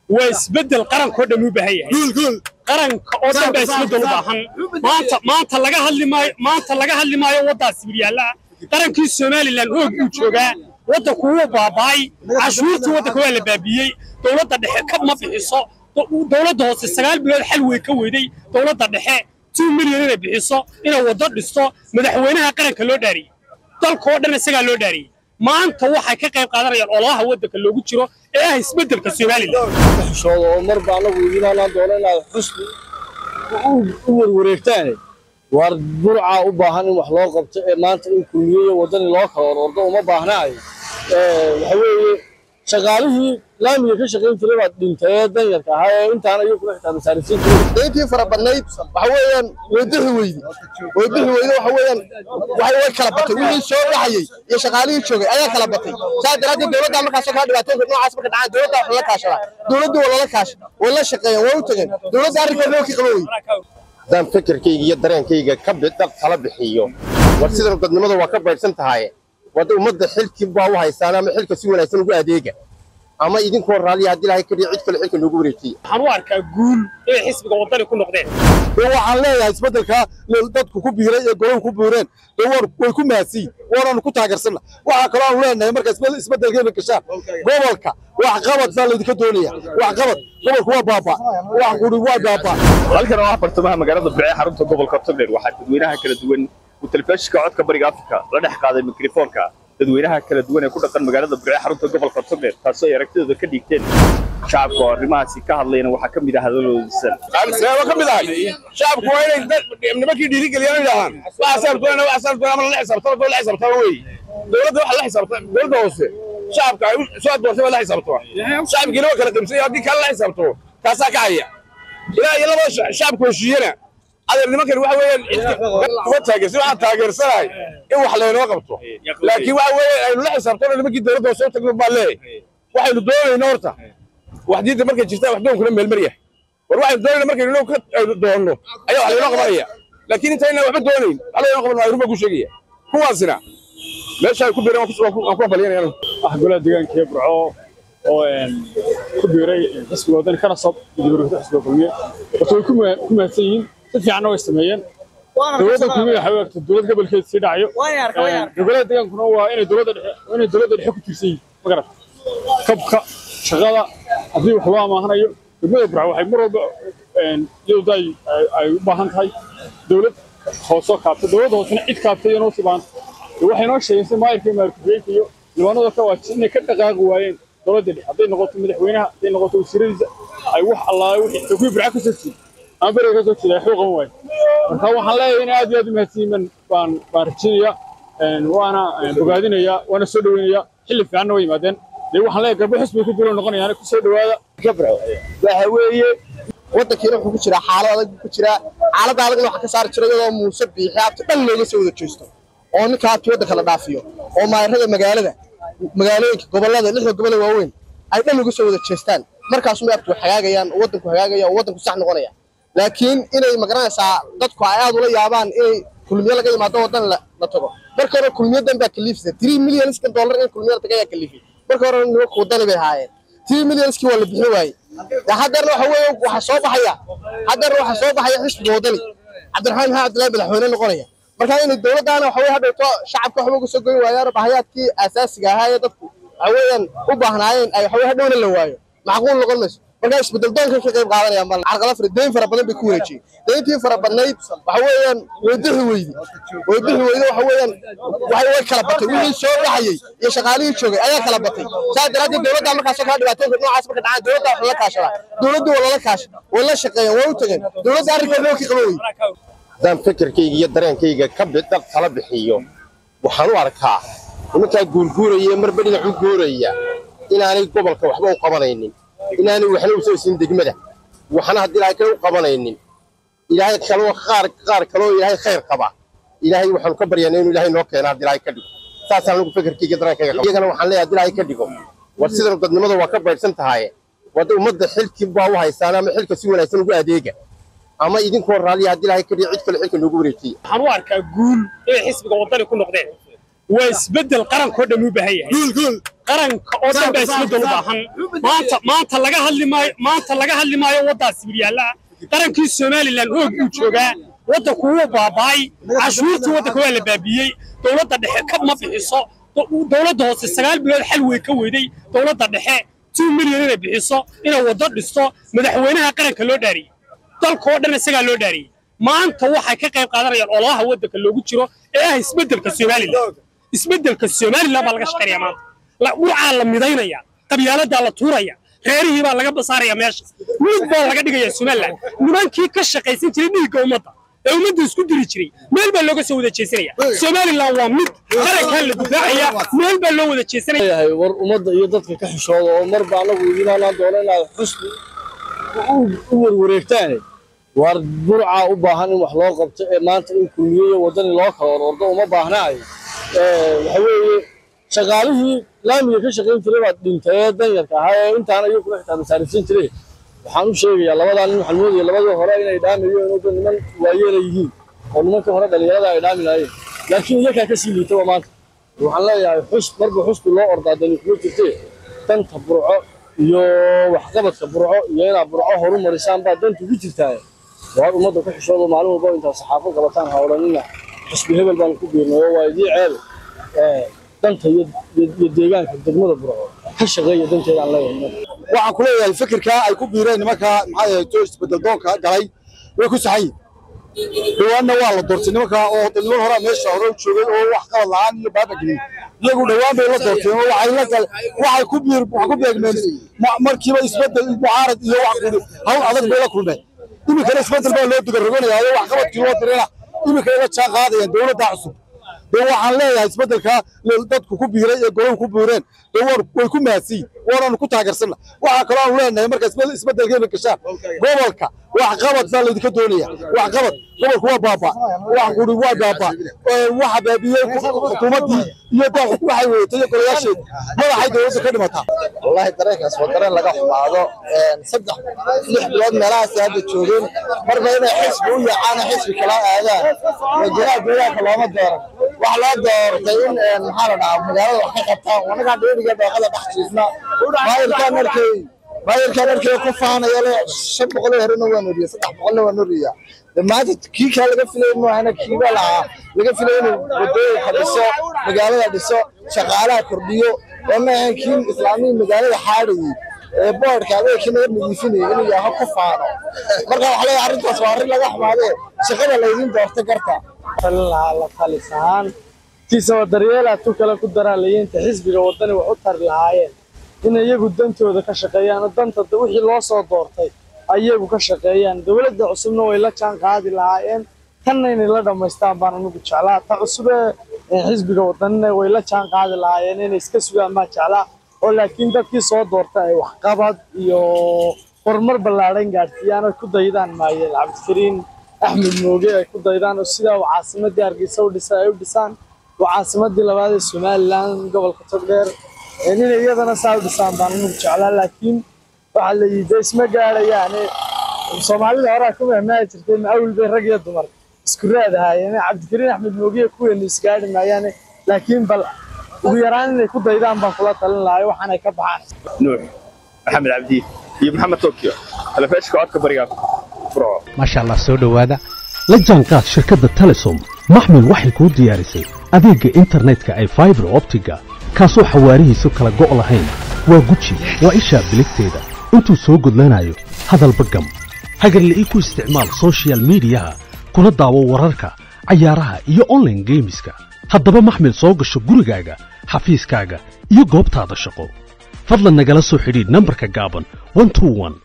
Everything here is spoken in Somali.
waa isbeddel qarankoo dhan u baahan yahay qaranka oo dhan baa isbeddel u baahan maanta maanta laga hadli maayo maanta laga hadli maayo waddaas sibiryaalla qarankii somalilan hoog uu joogaa waddanku wuu baaba'ay cashuurtii waddanka waa la baabiiyey dowladda dhexe kab ma bixiso dowladda hoose sagaal bilood xal wey ka weyday dowladda dhexe two milyan inay bixiso inay waddo dhisto madaxweynaha qaranka loo dhaariyey dalkoo dhan isagaa loo dhaariyey maanta waxay ka qayb qaadanayaan ololaha waddanka loogu jiro ee ah isbeddelka somalilan xishooda oo marba anagu idinaalaan doono inaad xusni u warwareegtaane waar burcaa u baahan in wax loo qabto ee maanta in kulmiyeyo waddani loo kala orordo uma baahnaayo waxa weeye shaqaalihii laamiga ka shaqayn jiray baad dhintay ee danyarka ahaa ee intaan ayuu kula xitaa masaarisiin jiray dayntii fara badnayd waxa weeyaan way bixi weyde way bixi weyde waxa weeyaan waxay way kala batay wixii soo baxayey iyo shaqaalihii joogay ayaa kala batay saas daraaddeed dowladda markaasoo kala dhibaatooyinka noocaas marka dhacaan dowladda wax lala kaashadaa dowladdu waa lala kaasha way la shaqeeyeen way u tageen dowladda arrinka loo kii qaba weye haddaan fikirkayga iyo dareenkayga ka bidhab tala bixiyo war sidan dadnimada waa ka baydhsan tahay wadda ummadda xilkii baa u haysaan ama xilka si wanaagsan ugu adeega ama idinkoo raalliya haddii ilaahay ka dhiyo cid kale xilka loogu wareejiye waxaan u arkaa guul inay xisbiga waddani ku noqdeen dee waxaan leeyahay isbeddelkaa dadku ku biiray ee golaha ku buureen dee war way ku mahadsiin waanaanu ku taageersanna waxaa kaloo aanu leenahay marka isbeddelkeena gashaan gobolka wax qabad baa laydinka doonaya wax qabad gobolku waa baaba wax quri waa baaba halkan oo ah bartamaha magaalada bicee xarunta gobolka togdheer waxaa dadweynaha kala duwan uu telefishinka codka bariga afrika la dhex qaaday mikrofoonka dadweynaha kala duwan ee ku dhaqan magaalada bicee xarunta gobolka togdheer taasoo ay aragtidooda ka dhiigteen shacabka oo arrimahaasi ka hadlayna waxaa ka mid ah hadaloodisan seebo ka mid ahay shacabku waa inay nimankii dhiirigeliyaan idhahaan waxa saabtoona waxa saabtoona ama la xisaabtama doo la xisaabtama wey dowladda waxa la xisaabta dowladda hoose shacabka ay soo doortay waa la xisaabtama shacabkiina waa kala qimsay haddii kale la xisaabtamo taasaa ka haya ilaa iyo labada shacabku heshiiyana adeer nimankan waxa weeyaan uma taageersan waxaan taageersanahay in wax laynoo qabto laakiin waxa weeye aynu la xisaabtano nimankii dowladda hoose u tagno baa leeyahay waxaynu doonayna horta wax diinta markay jirtaan wax doonkuna meelmar yahay war waxaynu doonayna markaynu inuu ka doonno ayaa wax laynoo qabanaya laakiin intayna waxba doonayn wax laynoo qaban maayo runbaa ku sheegaya kuwaasina meesha ay ku biireen waan ku hambalyanaya wax golaha deegaanka ee burco oo ku biiray xisbiga waddani kana soo gudibarogta xisbiga kulmiye horta way ku mahadsan yihiin si fiicanna way sameeyeen dowladda kulmiye waxay u egtay dowlad gobolkeeda sii dhacayo golaha deegaankuna waa inay dowladda dhexe inay dowladda dhexe ku tiirsan yihiin ma garat kabka shaqada haddii wax loo amaahanayo degmada burco waxay mar walba iyadu ay ay u baahan tahay dowlad hoosoo kaabta dowladda hoosena cid kaabta iyo noo sii baahan waxay noo sheegeen si maayirka iyo maayirka iyo libaanada ka waajis inay ka dhaqaaqi waayeen dowladda dhexe hadday noqoto madaxweynaha hadday noqoto wasiiradiisa ay wax allaale wixii kuwii burca ka soo jeeda ama beriga ka soo jeeda ay xuu qaban waayen marka waxaan leeyahay in aad iyo aad u mahadsiiman baan baan rajinaya waana bogaadinaya waana soo dhaweynaya xilli fiicanna way yimaadeen dee waxaan leeyahay garbo xisbiga ku duula noqonayaan ku soo dhawaada gabro waxa weeye waddankiina wuxuu ku jiraa xaalad adag ku jiraa xaaladda adagna waxa ka saari jira iyadoo muuse biixi abti dhan looga soo wada jeesto oo ninka abti waddanka la dhaafiyo oo maayarada magaalada magaalooyinka gobollada lixda gobol ee waaweyn ay dhan uga soo wada jeestaan markaasuma abti wax hagaagayaan oo waddanku hagaagaya oo waddanku sax noqonaya laakiin inay magaranaysaa dadku ay aad ula yaabaan inay kulmiye laga yimaado waddan la tago marka hore kulmiyadan baa kaliifisa three millionskan dollar in kulmiye la taga ayaa kaliifay marka hore nimanku waddani bay ahaayeen three millionskii waa la bixin waayey haddeerna waxa weeye waxa soo baxaya haddeerna waxa soo baxaya xisbiga waddani cabdiraxmaan maxamed cabdillahi madaxweyne noqonaya marka inay dowladdaana waxa weye hadhowto shacabka waxba uga soo goyn waayaan bahayaadkii asaasiga ahaa ee dadku waxa weeyaan u baahnaayeen ay waxa weye hadhowna la waayo macquul noqon mayso marka isbedel doonka ka qayb qaadanayaan bal carqala fara deyn fara badan bay ku wareejiyeen deyntii fara badnayd waxa weeyaan way bixi weyde way bixi weyde waxa weeyaan waxay way kala batay wixii soo baxayey iyo shaqaalihii joogay ayaa kala batay saas daraaddeed dowladda markaasoo kala dhibaatooyinka noocaas marka dhacaan dowladda wax lala kaashadaa dowladdu waa lala kaasha way la shaqeeyeen way u tageen dowladda arrinka loo kii qaba weye haddaan fikirkayga iyo dareenkayga ka bidhab tala bixiyo waxaan u arkaa nimankaa guurguuraya marba dhinac u guuraya inaanay gobolka waxba u qabanaynin inaanay waxna u soo siin degmada waxna haddii ilaahay kale u qabanaynin ilaahay kaloo qaar qaar kaloo ilaahay khayr qaba ilaahay waxaanu ka baryaanaa inuu ilaahay noo keena haddii ilaahay ka dhigo saasaan anigu fikirkayga dareenkayga qaba iyagana waxaan leeyahay haddii ilaahay ka dhigo war sidan dadnimada waa ka baydhsan tahay wadda ummadda xilkii baa u haysaan ama xilka si wanaagsan ugu adeega ama idinkoo raalliya haddii ilaahay ka dhiyo cid kale xilka loogu wareejiye waxaan u arkaa guul inay xisbiga waddani ku noqdeen waa isbeddel qarankoo dhan u baahan yahay qaranka oo dhan baa isbeddel u baahan maanta maanta laga hadli maayo maanta laga hadli maayo waddaas sibiryaalla qarankii somalilan hoog buu joogaa waddanku wuu baaba'ay cashuurtii waddanka waa la baabiiyey dowladda dhexe kab ma bixiso dowladda hoose sagaal bilood xal wey ka weyday dowladda dhexe two milyan inay bixiso inay waddo dhisto madaxweynaha qaranka loo dhaariyey dalkoo dhan isagaa loo dhaariyey maanta waxay ka qayb qaadanayaan ololaha waddanka loogu jiro ee ah isbeddelka somalilan isbeddelka somalilan baa laga shaqaynaya maanta dhurcaa la midaynaya qabyaaladaa la tuuraya reerihii baa laga basaaraya meesha mid baa laga dhigaya somalilan nimankii ka shaqaysan jiray dhiigga ummadda ee ummadda isku diri jiray meel baa looga soo wada jeesanaya somalilan waa mid qarankaa la difaacaya meel baa loo wada jeesanaya leeyahay war ummadda iyo dadka ka xishooda oo marba anagu idin halaan doono inaad xusni u warwareegtaane war burcaa u baahan in wax loo qabto ee maanta in kulmiye iyo waddani loo kala orordo uma baahnaayo waxa weeye shaqaalihii laamiga ka shaqayn jiray baad dhintay ee danyarka ahaa ee intaana iyo kuma xitaa masaarifsan jiray waxaan u sheegayaa labadaa nin waxaan moodaya labadii hore inay dhaamayeen oo dad niman waayeela yihiin oo nimankii hore dhalinyarada ay dhaami lahaayeen laakiin iyakaa kasii liitaba maanta waxaan leeyahay xus marba xusku loo ordaa dani kuma jirtee danta burco iyo waxqabadka burco iyo inaad burco horu marisaan baa danta ku jirtaa waar ummadda ku xishoodo maalin walba intaad saxaafo qabataan ha odhanina xusbi hebel baan ku biirnay oo waa idii ceebe danta iyo deegaanka degmada burco ka shaqeeya danteedaan leeyahay waxaan ku leeyahay fikirkaa ay ku biireen nimanka maxaa ahayto isbedel doonka galay way ku saxan yihin dhawaanna waa la doortay nimanka oo niman horaa meesha hore u joogay oo wax qabad la-aan iyo baaba gelin iyagu dhawaan bay la doorteen oo waxay la gal waxay ku biir wax ku beegmeen markiiba isbedel mucaarad iyo wax kuli hawl adag bay la kulmeen iminkana isbedel baa loo dugaroganaya oo wax qabadkii loo dirina iminka la jaan qaadayaan dowladda cusub dee waxaan leeyahay isbedelkaa dadku ku biiray ee golow ku biireen dee way ku mahadsiyin waanaanu ku taageersanna waxaa kaloo aanu leenahay marka isbedelkeena gashaan gobolka waxqabad baa laydinka doonaya waxqabad gobolku waa baaba wax guri waa baaba waxa baabiyey xukuumaddii iyo waxay wedatay iyo golayaasheeda madaxay dowladda ka dhimataa wallahi dareenkaas waa dareen laga xumaado saddex lix bilood meelahaas hadda joogeen marba inay xisbi u yaacaan xisbi kala aadaan wajaraha deegaanka looma dooran wax loo doortay in maxaa la dhahaa magaalada wax ka qabtaan wanagaa dheeriga daaqada dhex jiifna maayirkaan arkay maayirkaan arkay ku faanaya le shan boqol horena waa noriya saddex boqolna waa noriya maanta kii kaa laga filay maahana kiiba lahaa laga filay inuu wadooyinka dhiso magaalada dhiso shaqaalaha kordhiyo oo maahan kii islaamihii magaalada xaadhayey ee boodhka adeegkii naga nadiifinayay inuu yaho ku faano marka waxa leeyahay arrintaas waa arrin laga xumaadee shaqada laydin doorta garta lahaa la talis ahaan tiisaba daryeelaa tu kale ku daraalayeenta xisbiga waddani wax u tari lahaayeen in iyagu dantooda ka shaqeeyaan oo danta wixii loo soo doortay ayagu ka shaqeeyaan dowladda cusubna way la jaan qaadi lahaayeen tanna inay la dhammaystaan baan anigu jeclaa ta cusube xisbiga waddanina way la jaan qaadi lahaayeen inay iska sugaan baan jeclaa oo laakiin dadkii soo doortay ay waxqabad iyo horumar ballaadhan gaadhsiiyaan ay ku daydaan maayeen cabdikariin axmed mooge ay ku daydaan oo sidaa uu caasimadii hargeysa u dhisay ay u dhisaan waa caasimadii labaad ee somalilan gobolka togdheer inay iyadana saa u dhisaan baan anigu jeclaa laakiin waxaa la yidhi isma gaadhayaane soomaalida horaa ku mahmaahi jirtay maawil bay rag iyo dumar isku raad ahaayeen cabdikariin axmed moogiye kuweenu isgaadhi maayaane laakiin bal ugu yaraan inay ku daydaan baan kula talin lahay waxaanay ka baxaan nuux maxamed cabdi iyo maxamed tokyo talefeeshka codka bariga furco maasha allah soo dhowaada la jaanqaad shirkadda telesom maxmil waxay kuu diyaarisay adeegga internetka ay faibar optiga kaasoo xawaarihiisu kala go' lahayn waa guji waa ishaa biligteeda intuu soo gudlanayo hadalba gam hagarle ii ku isticmaal soshiyal miidiyaha kuna daawo wararka cayaaraha iyo onlaine geemiska haddaba maxmil soo gasho gurigaaga xafiiskaaga iyo goobtaada shaqo fadlan nagala soo xidhiidh nambarka gaaban